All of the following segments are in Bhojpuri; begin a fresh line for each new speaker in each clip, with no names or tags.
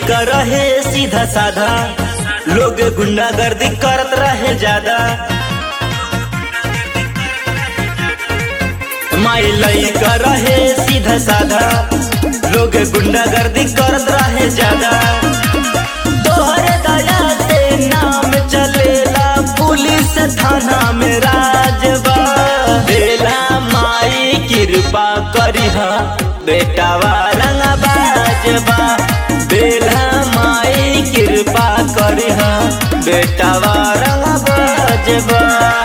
लइका रहे सीधा साधा लोग गुंडागर्दी करत रहे ज्यादा माई लइका रहे सीधा साधा लोग गुंडागर्दी करत रहे ज्यादा तोहरे दया से नाम चलेला पुलिस थाना में राजबा बेला माई कृपा करिहा बेटावा रंगा बाजबा बेला माई कृपा करिहा बेटावा रंगा बाजबा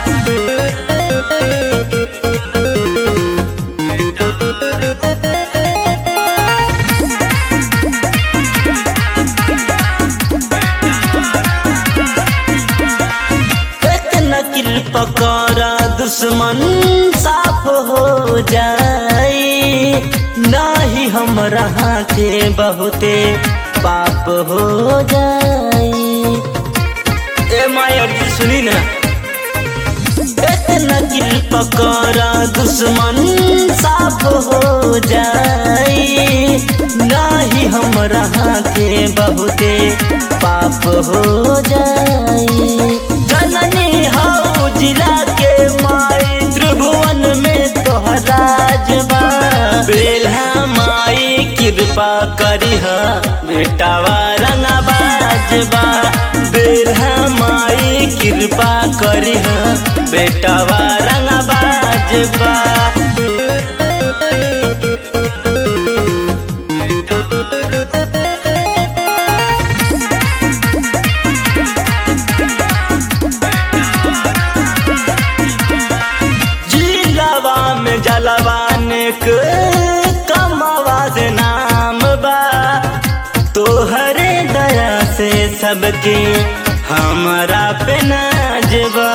एक नकिल पकड़ा दुश्मन साफ हो जाई नाही हमरा के बहुते पाप हो जाई ए माया जी सुनी ना एक नकिल पकड़ा दुश्मन साफ हो जाई नाही हमरा के बहुते पाप हो जाई जननी हौ जिला के माई त्रिभुवन में तोहरा जबा बेल्हा माई कृपा करिह बेटावा रंगा बाजबा बेल्हा माई कृपा करिह बेटावा रंगा बाजबा जिलावा में जलवाने के कम आवाज नाम बा तोहरे दया से सबके हमारा पे नाजबा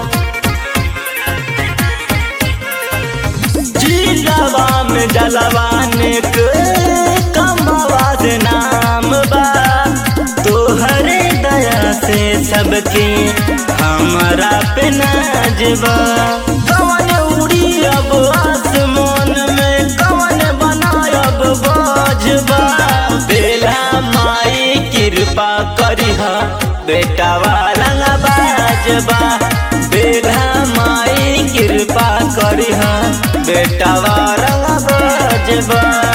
जिलावा में जलवाने के कम आवाज नाम बा तोहरे दया से सबके हमारा पे नाजबा कवन उड़ी अब आसमान में कवन बनायब बाजबा बेला माई कृपा करिहा बेटावा रंगा बाजबा बेला माई कृपा करिहा बेटावा रंगा बाजबा